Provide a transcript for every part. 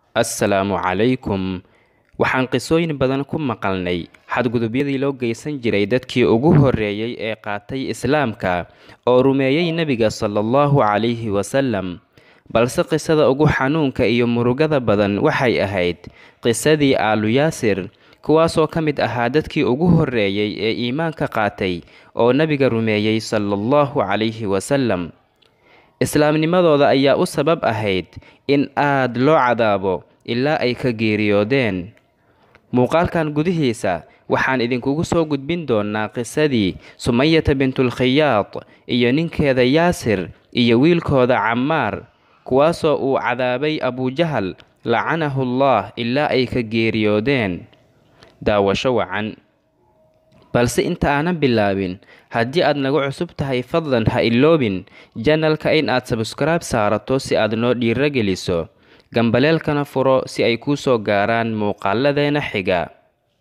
assalaamu calaykum waxaan qisooyin badan ku maqalnay xadgudubyadii loo geysan jiray dadkii ugu horreeyey ee qaatay islaamka oo rumeeyey nebiga sala allahu calayhi wasalam balse qisada ugu xanuunka iyo murugada badan waxay ahayd qisadii aalu yaasir kuwaasoo ka mid ahaa dadkii ugu horreeyey ee iimaanka qaatay oo nebiga rumeeyey sala allahu calayhi wasalam islaamnimadooda ayaa u sabab ahayd in aad loo cadaabo ilaa ay ka geeriyoodeen muuqaalkan gudihiisa waxaan idinkugu soo gudbin doonaa qisadii sumayata bintulkhiyaad iyo ninkeeda yaasir iyo wiilkooda cammaar kuwaasoo uu cadaabay abujahal lacanahu allah ilaa ay ka geeriyoodeen daawasho wacan balse inta aanan bilaabin haddii aad nagu cusub tahay fadlan ha iloobin janalka in aad sabskaraib saarato si aad noo dhiiro geliso gambaleelkana furo si ay kuu soo gaaraan muuqaaladeena xiga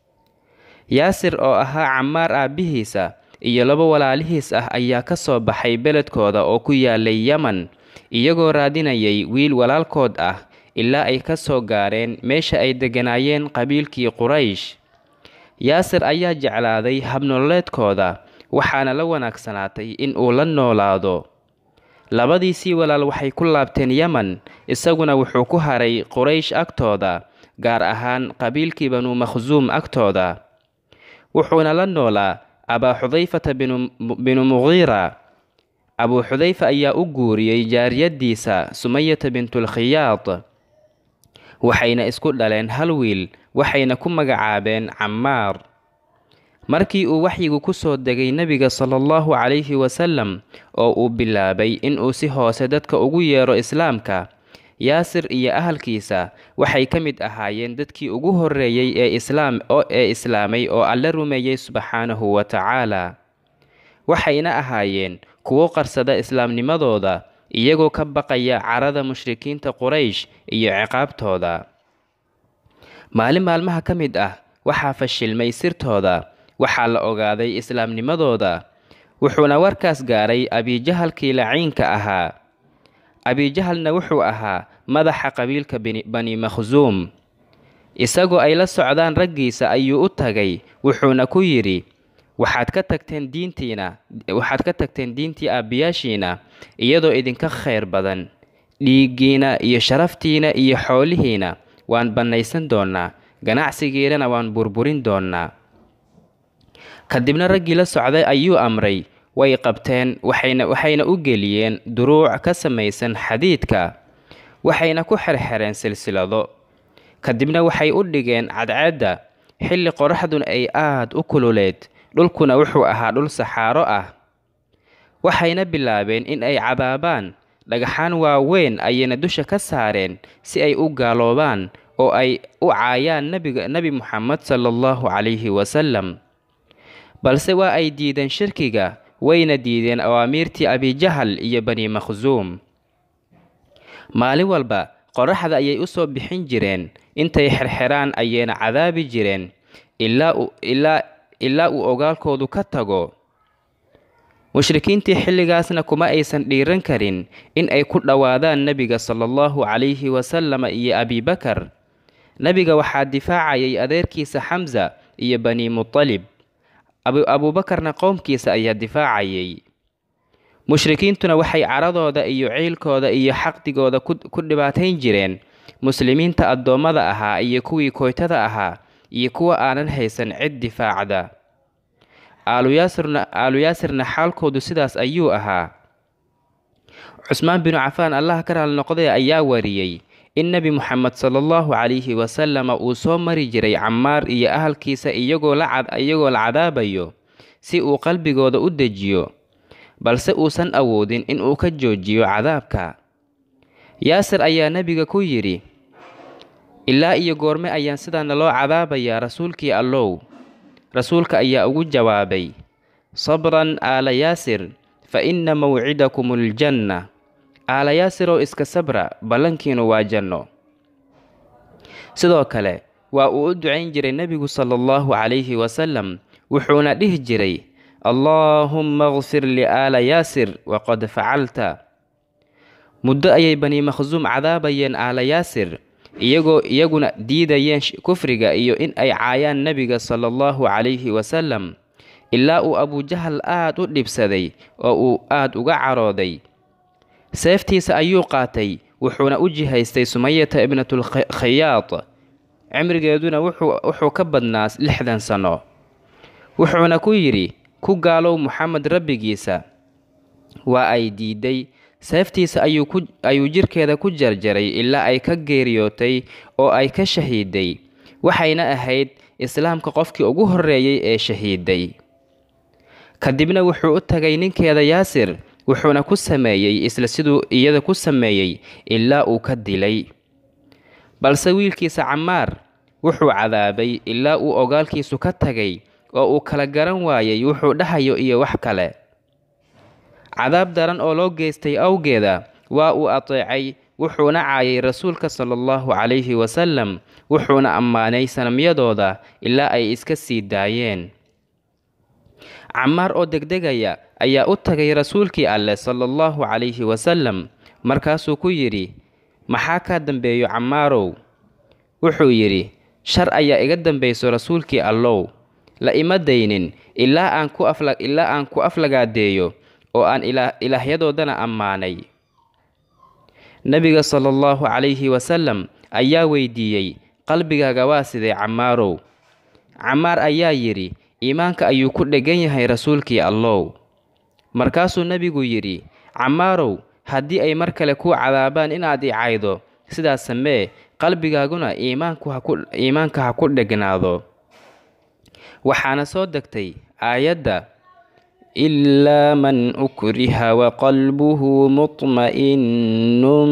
yaasir oo ahaa cammaar aabbihiisa iyo laba walaalihiis ah ayaa ka soo baxay beledkooda oo ku yaalay yaman iyagoo raadinayay wiil walaalkood ah ilaa ay ka soo gaareen meesha ay degganaayeen qabiilkii quraysh yaasir ayaa jeclaaday habnololeedkooda waxaana la wanaagsanaatay in uu la noolaado labadiisii walaal waxay ku laabteen yaman isaguna wuxuu ku haray quraysh agtooda gaar ahaan qabiilkii banuu makhsuum agtooda wuxuuna la noolaa abaa xudayfata binu muqiira abuu xudayfa ayaa u guuriyey jaariyaddiisa sumayata bintulkhiyaad waxayna isku dhaleen hal wiil waxayna ku magacaabeen cammaar markii uu waxyigu ku soo degay nebiga sala allahu calayhi wasalam oo uu bilaabay inuu si hoose dadka ugu yeero islaamka yaasir iyo ahalkiisa waxay ka mid ahaayeen dadkii ugu horreeyey ee islaam ee islaamay oo alle rumeeyey subxaanahu wa tacaala waxayna ahaayeen kuwo qarsada islaamnimadooda iyagoo ka baqaya carada mushrikiinta quraysh iyo ciqaabtooda maalin maalmaha ka mid ah waxaa fashilmay sirtooda waxaa la ogaaday islaamnimadooda wuxuuna warkaas gaaray abijahalkii laciinka ahaa abijahalna wuxuu ahaa madaxa qabiilka bani makhsuum isagoo ay la socdaan raggiisa ayuu u tagay wuxuuna ku yidhi waxaad ka tagteen diintiina waxaad ka tagteen diintii aabbiyaashiina iyadoo idinka khayr badan dhiiggiina iyo sharaftiina iyo xoolihiina waan bannaysan doonnaa ganacsigiinana waan burburin doonnaa kadibna raggii la socday ayuu amray way qabteen waxayna waxayna u geliyeen duruuc ka samaysan xadiidka waxayna ku xerxereen silsilado kadibna waxay u dhigeen cadceedda xilli qoraxduna ay aad u kululeed dhulkuna wuxuu ahaa dhul saxaaro ah waxayna bilaabeen in ay cadaabaan dhagaxaan waaweyn ayayna dusha ka saareen si ay u gaaloobaan oo ay u caayaan nabiga nebi muxamed sala allahu calayhi wasalam balse waa ay diideen shirkiga wayna diideen awaamiirtii abijahal iyo bani makhsuum maalin walba qoraxda ayay u soo bixin jireen intay xerxeraan ayayna cadaabi jireen ilaa uu ogaalkoodu ka tago mushrikiintii xilligaasna kuma aysan dhiiran karin in ay ku dhowaadaan nebiga sala allahu calayhi wasalama iyo abibakar nebiga waxaa difaacayay adeerkiisa xamsa iyo bani mutalib abuubakarna qowmkiisa ayaa difaacayay mushrikiintuna waxay caradooda iyo ciilkooda iyo xaqdigooda ku dhibaatayn jireen muslimiinta addoommada ahaa iyo kuwii kooytada ahaa iyo kuwa aanan haysan cid difaacda aalu yaasirna xaalkoodu sidaas ayuu ahaa cusmaan binu cafaan allah ka raal noqday ayaa wariyey in nebi muxamed sala allahu calayhi wasalama uu soo mari jiray cammaar iyo ahalkiisa iyagoo la cadaabayo si uu qalbigooda u dejiyo balse uusan awoodin in uu ka joojiyo cadaabka yaasir ayaa nebiga ku yidhi ilaa iyo goorme ayaan sidaana loo cadaabayaa rasuulkii allow rasuulka ayaa ugu jawaabay sabran aala yaasir fa inna mawcidakum aljanna aala yaasiroo iska sabra ballankiinu waa janno sidoo kale waa uu u ducayn jiray nebigu sala allahu calayhi wasalam wuxuuna dhihi jiray allaahumma kfir liaala yaasir waqad facalta muddo ayay bani makhsuum cadaabayeen aala yaasir iyagoo iyaguna diidayeen kufriga iyo in ay caayaan nebiga sala allahu calayhi wasalam ilaa uu abujahal aad u dhibsaday oo uu aad uga carooday seeftiisa ayuu qaatay wuxuuna u jihaystay sumayata ibnatulkhayaad cimrigeeduna wuxuu ka badnaa lixdan sano wuxuuna ku yidhi ku gaalow moxamed rabbigiisa waa ay diiday seeftiisa ayuu jirkeeda ku jarjaray ilaa ay ka geeriyootay oo ay ka shahiiday waxayna ahayd islaamka qofkii ugu horreeyey ee shahiiday kadibna wuxuu u tagay ninkeeda yaasir wuxuuna ku sameeyey isla siduu iyada ku sameeyey ilaa uu ka dilay balse wiilkiisa camaar wuxuu cadaabay ilaa uu ogaalkiisu ka tagay oo uu kala garan waayay wuxuu dhahayo iyo wax kale cadaab daran oo loo geystay awgeeda waa uu ateecay wuxuuna caayay rasuulka sala allahu calayhi wasalam wuxuuna ammaanay sanamyadooda ilaa ay iska sii daayeen camaar oo degdegaya ayaa u tagay rasuulkii alleh sala allahu calayhi wasalam markaasuu ku yidhi maxaa kaa dambeeyo camaarow wuxuu yidhi shar ayaa iga dambayso rasuulkii allow la ima daynin ilaa aan ku ilaa aan ku aflagaadeeyo oo aan ilaahyadoodana ammaanay nebiga sala allahu calayhi wasalam ayaa weydiiyey qalbigaaga waa sidee camaarow camaar ayaa yidhi iimaanka ayuu ku dheggan yahay rasuulkii allow markaasuu nebigu yidhi camaarow haddii ay mar kale kuu cadaabaan inaad i caydo sidaas samee qalbigaaguna iimaanka ha ku dhegnaado waxaana soo degtay aayadda ilaa man ukriha waqalbuhu mutma'innun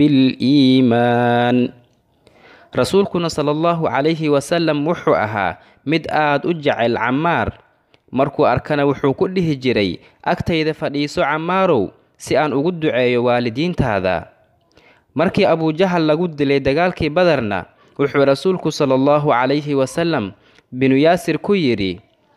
biliimaan rasuulkuna sala allahu calayhi wasalam wuxuu ahaa mid aad u jecel camaar markuu arkana wuxuu ku dhihi jiray agtayda fadhiiso camaarow si aan ugu duceeyo waalidiintaada markii abujahal lagu dilay dagaalkii badarna wuxuu rasuulku sala allahu calayhi wasalam binu yaasir ku yidhi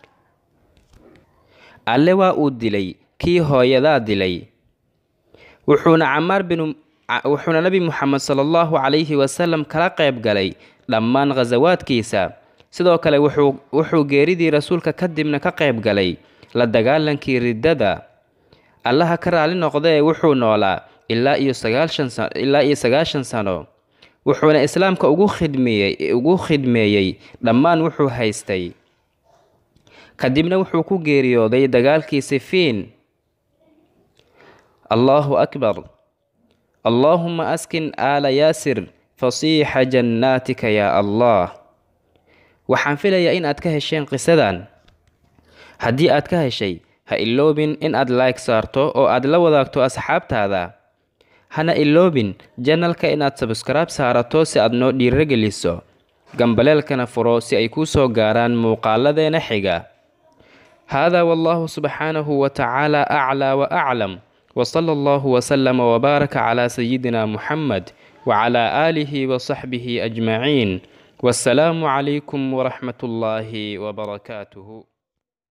alle waa uu dilay kii hooyadaa dilay wuxuuna camaar binu wuxuuna nebi moxamed sala allahu calayhi wasalam kala qayb galay dhammaan khasawaadkiisa sidoo kale wuxuu wuxuu geeridii rasuulka kadibna ka qayb galay la dagaalankii riddada allaha ka raali noqdee wuxuu noolaa ilaa iyo sagaashan sa ilaa iyo sagaashan sano wuxuuna islaamka ugu khidmeeyey ugu khidmeeyey dhammaan wuxuu haystay kadibna wuxuu ku geeriyooday dagaalkii sifiin allahu akbar allaahuma askin aala yaasir fasiixa jannaatika yaa allah waxaan filayaa in aad ka hesheen qisadan haddii aad ka heshay ha iloobin in aad like saarto oo aad la wadaagto asxaabtaada hana iloobin janalka inaad sabskaraib saarato si aad noo dhiirogeliso gambaleelkana furo si ay kuu soo gaaraan muuqaaladeena xiga haadaa wallahu subxaanahu wa tacaala aclaa wa aclam وصلى الله وسلم وبارك على سيدنا محمد وعلى آله وصحبه أجمعين والسلام عليكم ورحمة الله وبركاته